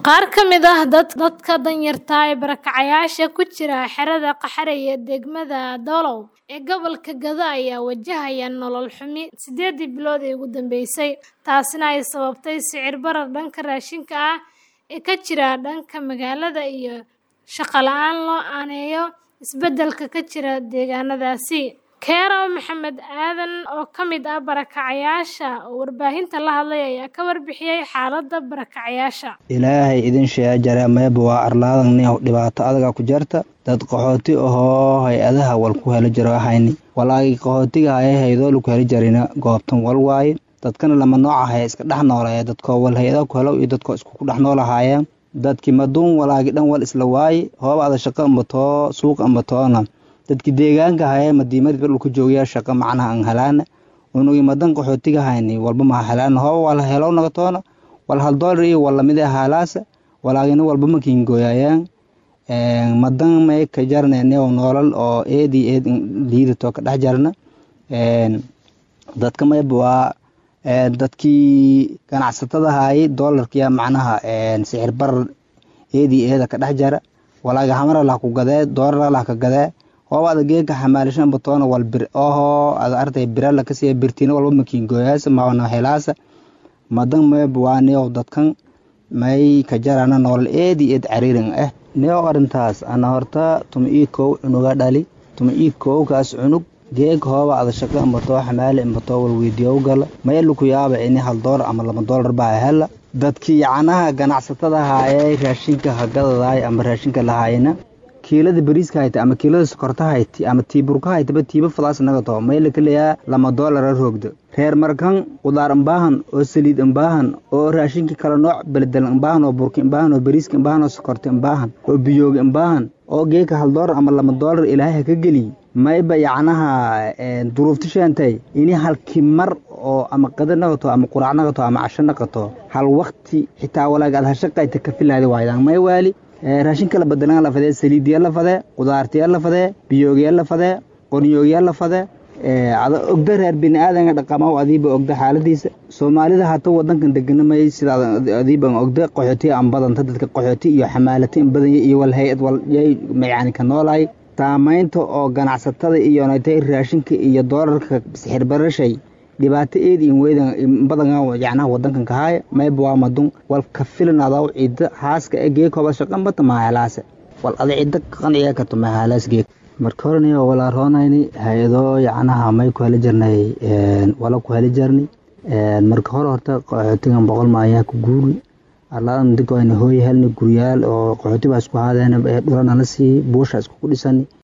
Qaar ka mid ah dadka danyarta ah ee barakacayaasha ku jira xerada Qaxare ee degmada Dolow ee gobolka Gado ayaa wajahaya nolol xumi sideedii bilood ee ugu dambeysay, taasina ay sababtay sicir barar dhanka raashinka ah ee ka jira dhanka magaalada iyo shaqo la'aan loo aaneeyo isbeddelka ka jira deegaanadaasi. Keero Maxamed Aadan oo ka mid ah barakacayaasha oo warbaahinta la hadlay ayaa ka warbixiyay xaaladda barakacayaasha. ilaahay idin sheega jare meeba waa arlaadan nin dhibaato adaga ku jirta dad qaxooti ahoo hay-adaha wal ku helo jiro hayni walaagi qaxootiga haya hayadoo ku heli jarina goobtan wal waaye dadkana lama nooc ahaya iska dhex noolaya dadkoo wal hay-ada ku helo iyo dadkoo isku dhex noolahaayeen dadki maduun walaagi dhan wal isla waaye hoob ada shaqo ambatoo suuq ambatoona dadki deegaanka haya madiimadi bar dhulka joogaya shaqo macnaha an helaana unugi madan qaxootiga hayni walba maha helaana hooba wal helow nagatoona wal hal doolar iyo wal lamid ah haalaasa walaagina walba ma kiingooyayaan madan may ka jarnaynew noolal oo eed iyo eed liidato ka dhex jarna dadka mayba waa dadkii ganacsatada hayay doolarkiya macnaha sicir barar eed iyo eeda ka dhex jara walaaga hamara lah ku gadee doolara lah ka gadee hooba ada geeka xamaalishan batoona wal bir oho ada artay birala kasiya birtina walba ma kiingooyaasa maana helaasa madan mayba waa neow dadkan may ka jarana nolol eed iyo eed cariirin ah neow arrintaas ana horta tuma ii kow cunuga dhali tuma ii kowkaas cunug geeg hooba ada shaqo ambatoo xamaali ambatoo wal weydiyow gala maylu ku yaaba ini hal doolar ama laba doolar baa hela dadkii yacnaha ganacsatada haayay raashinka hagadadaay ama raashinka lahaayna kiilada bariiska hayta ama kiilada sokorta hayti ama tiiburka haytaba tiiba fadaas nagato mayla kaleyaa lama doolara roogdo reer markan qudaar imbaahan oo saliid imbaahan oo raashinka kala nooc beledel imbaahan oo burka imbaahan oo bariiska imbaahan oo sokorta imbaahan oo biyooga imbaahan oo geeka hal doolar ama lama doolar ilaahay ha ka geliy mayba yacnaha duruufta sheentay ini halkii mar oo ama qada naqato ama quraac naqato ama casho naqato hal wakti xitaa walaag aad hashaqayta ka filaadi waaydan may waali raashinka la badelan la fadee saliidiya la fadee qudaartiya la fadee biyoogiya la fadee qornyoogiya la fadee ada ogda reer bini aadanka dhaqamaw adiiba ogda xaaladiisa soomaalida hata wadankan deganamay sida adiiban ogda qaxooti an badanta dadka qaxooti iyo xamaalati in badanya iyo wal hay-ad wal yay yani ka noolaay saamaynta oo ganacsatada iyo natay raashinka iyo doolarka sixir barashay dhibaato eed in weydan badan yacnaha wadankan kahaaya mayba waa madun wal ka filan adaw ciida haaska e geeg hoba shaqan bata mahalaase wal ada ciida qanciya karto mahalaas geeg marka horeni walaa roonayni hay-adoo yacnaha may ku heli jirnay wala ku heli jirnay marka hore horta qaxootigan boqol maayaa ku guuri arlaadan dinka wayna hooy helni guryaal oo qaxooti baa isku haadeen dhulana la siiyey buusha isku ku dhisani